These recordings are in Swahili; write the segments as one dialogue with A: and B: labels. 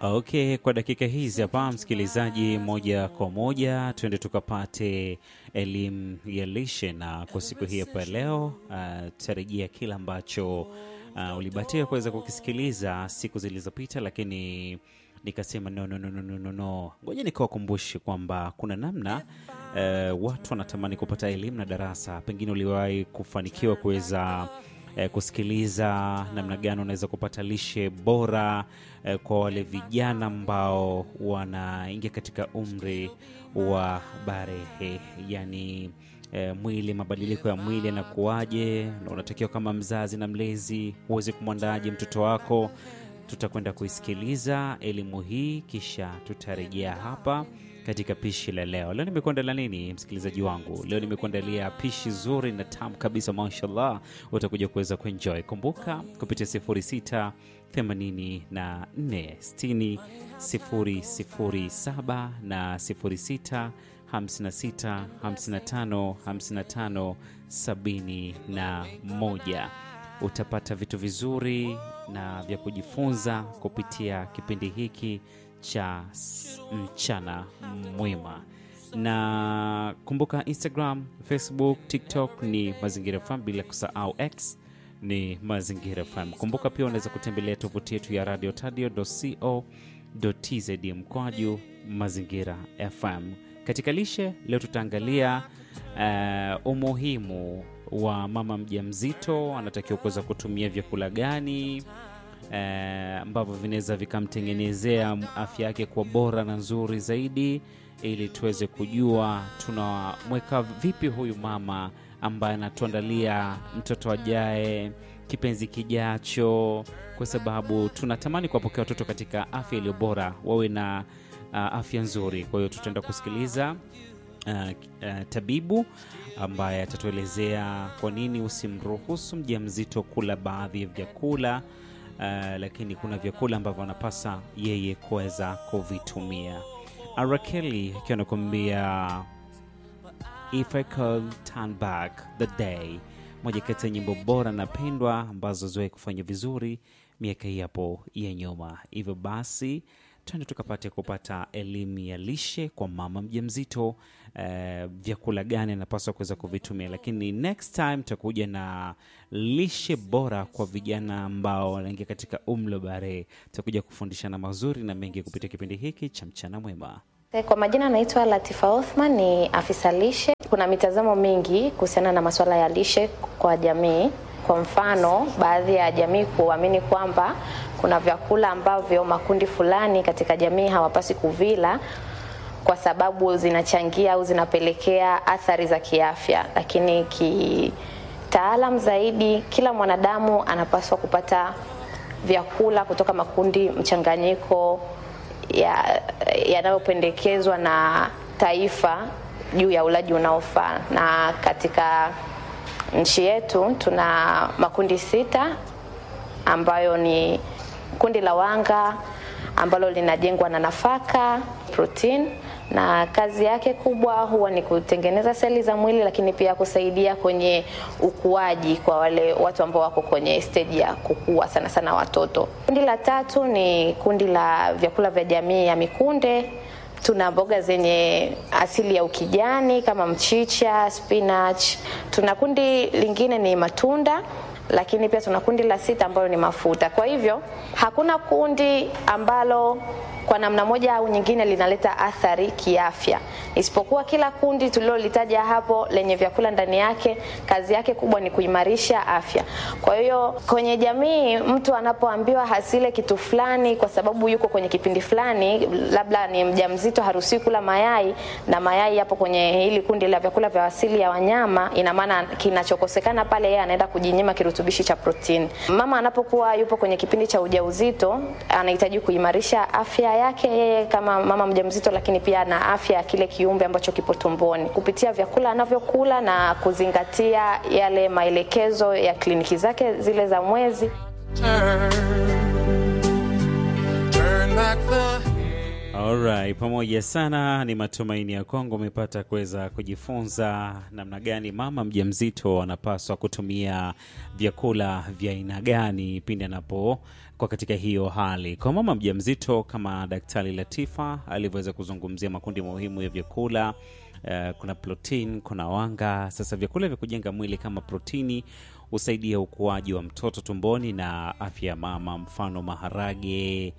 A: Okay, kwa dakika hizi hapa, msikilizaji, moja kwa moja tuende tukapate elimu ya lishe, na kwa siku hii hapa leo uh, tutarejea kile ambacho uh, ulibatia kuweza kukisikiliza siku zilizopita, lakini nikasema no, no, no, no, no, no, no. Ngoja nikawakumbushe kwamba kuna namna uh, watu wanatamani kupata elimu na darasa, pengine uliwahi kufanikiwa kuweza eh, kusikiliza namna gani unaweza kupata lishe bora eh, kwa wale vijana ambao wanaingia katika umri wa barehe, yani eh, mwili, mabadiliko ya mwili yanakuwaje, na unatakiwa kama mzazi na mlezi uweze kumwandaaje mtoto wako. Tutakwenda kuisikiliza elimu hii, kisha tutarejea hapa katika pishi la leo. Leo nimekuandalia nini, msikilizaji wangu? Leo nimekuandalia pishi zuri na tamu kabisa, mashallah, utakuja kuweza kuenjoy. Kumbuka kupitia 06 84 60 007 na 06 56 55 55 71 utapata vitu vizuri na vya kujifunza kupitia kipindi hiki cha mchana mwema na kumbuka instagram facebook tiktok ni mazingira fm bila kusahau x ni mazingira fm kumbuka pia unaweza kutembelea tovuti yetu ya radio tadio co tz mkwaju mazingira fm katika lishe leo tutaangalia uh, umuhimu wa mama mjamzito anatakiwa kuweza kutumia vyakula gani ambavyo eh, vinaweza vikamtengenezea afya yake kwa bora na nzuri zaidi, ili tuweze kujua tunamweka vipi huyu mama ambaye anatuandalia mtoto ajaye, kipenzi kijacho, kwa sababu tunatamani kuwapokea watoto katika afya iliyo bora, wawe na uh, afya nzuri. Kwa hiyo tutaenda kusikiliza Uh, uh, tabibu ambaye atatuelezea kwa nini usimruhusu mjamzito kula baadhi ya vyakula uh, lakini kuna vyakula ambavyo anapasa yeye kuweza kuvitumia. Arakeli akiwa anakuambia if I could turn back the day, moja kati ya nyimbo bora na pendwa ambazo ziwahi kufanya vizuri miaka hii hapo ya nyuma. Hivyo basi twende tukapate kupata elimu ya lishe kwa mama mjamzito. Uh, vyakula gani anapaswa kuweza kuvitumia, lakini next time tutakuja na lishe bora kwa vijana ambao wanaingia katika umri wa barehe. Tutakuja kufundishana mazuri na mengi kupitia kipindi hiki cha mchana mwema.
B: Kwa majina anaitwa Latifa Othman, ni afisa lishe. Kuna mitazamo mingi kuhusiana na masuala ya lishe kwa jamii. Kwa mfano, baadhi ya jamii kuamini kwamba kuna vyakula ambavyo makundi fulani katika jamii hawapasi kuvila kwa sababu zinachangia au zinapelekea athari za kiafya, lakini kitaalam zaidi, kila mwanadamu anapaswa kupata vyakula kutoka makundi mchanganyiko yanayopendekezwa ya na taifa juu ya ulaji unaofaa. Na katika nchi yetu tuna makundi sita ambayo ni kundi la wanga ambalo linajengwa na nafaka, protein na kazi yake kubwa huwa ni kutengeneza seli za mwili, lakini pia kusaidia kwenye ukuaji kwa wale watu ambao wako kwenye stage ya kukua, sana sana watoto. Kundi la tatu ni kundi la vyakula vya jamii ya mikunde. Tuna mboga zenye asili ya ukijani kama mchicha, spinach. Tuna kundi lingine ni matunda lakini pia tuna kundi la sita ambalo ni mafuta. Kwa hivyo hakuna kundi ambalo kwa namna moja au nyingine linaleta athari kiafya, isipokuwa kila kundi tulilolitaja hapo lenye vyakula ndani yake, kazi yake kubwa ni kuimarisha afya. Kwa hiyo kwenye jamii, mtu anapoambiwa hasile kitu fulani kwa sababu yuko kwenye kipindi fulani, labda ni mjamzito, haruhusiwi kula mayai, na mayai yapo kwenye hili kundi la vyakula vya asili ya wanyama, ina maana kinachokosekana pale, yeye anaenda kujinyima kirutubishi cha protini. Mama anapokuwa yupo kwenye kipindi cha ujauzito, anahitaji kuimarisha afya yake yeye kama mama mjamzito, lakini pia na afya ya kile kiumbe ambacho kipo tumboni kupitia vyakula anavyokula na kuzingatia yale maelekezo ya kliniki zake zile za mwezi.
A: Turn, turn back the... Alright, pamoja sana. Ni matumaini ya kwangu umepata kuweza kujifunza namna gani mama mjamzito anapaswa kutumia vyakula vya aina gani pindi anapo kwa katika hiyo hali. Kwa mama mjamzito, kama Daktari Latifa alivyoweza kuzungumzia makundi muhimu ya vyakula Uh, kuna protein, kuna wanga. Sasa vyakula vya kujenga mwili kama protini husaidia ukuaji wa mtoto tumboni na afya ya mama, mfano maharage,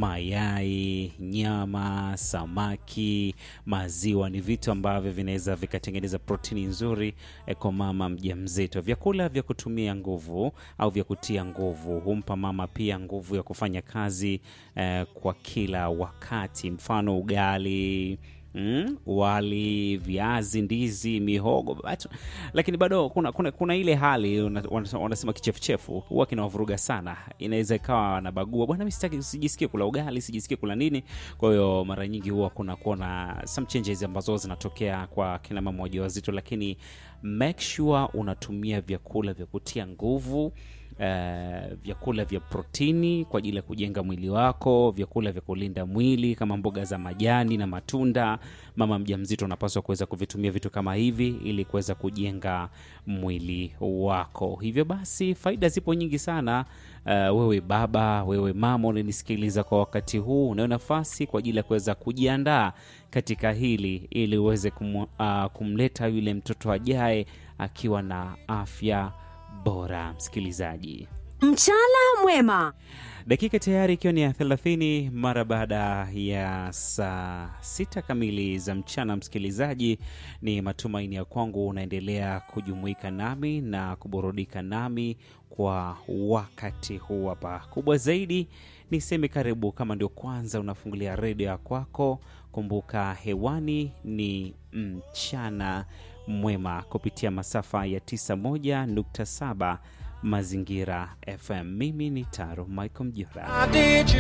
A: mayai, nyama, samaki, maziwa ni vitu ambavyo vinaweza vikatengeneza protini nzuri eh, kwa mama mjamzito. Vyakula vya kutumia nguvu au vya kutia nguvu humpa mama pia nguvu ya kufanya kazi eh, kwa kila wakati, mfano ugali Mm, wali, viazi, ndizi, mihogo batu. Lakini bado kuna, kuna, kuna ile hali una- wana- wanasema kichefuchefu huwa kinawavuruga sana. Inaweza ikawa wanabagua, bwana, mimi sitaki, sijisikie kula ugali, sijisikie kula nini. Kwa hiyo mara nyingi huwa kuna kuona some changes ambazo zinatokea kwa kina mama wajawazito, lakini make sure unatumia vyakula vya kutia nguvu Uh, vyakula vya protini kwa ajili ya kujenga mwili wako, vyakula vya kulinda mwili kama mboga za majani na matunda. Mama mjamzito unapaswa kuweza kuvitumia vitu kama hivi ili kuweza kujenga mwili wako. Hivyo basi, faida zipo nyingi sana. Uh, wewe baba, wewe mama unanisikiliza kwa wakati huu, unayo nafasi kwa ajili ya kuweza kujiandaa katika hili ili uweze kum, uh, kumleta yule mtoto ajaye akiwa na afya bora. Msikilizaji,
C: Mchana mwema.
A: dakika tayari ikiwa ni ya 30 mara baada ya saa sita kamili za mchana. Msikilizaji, ni matumaini ya kwangu unaendelea kujumuika nami na kuburudika nami kwa wakati huu hapa. Kubwa zaidi niseme karibu, kama ndio kwanza unafungulia redio ya kwako, kumbuka hewani ni mchana mwema kupitia masafa ya 91.7 Mazingira FM. Mimi ni Taro Michael Mjora.
D: I did you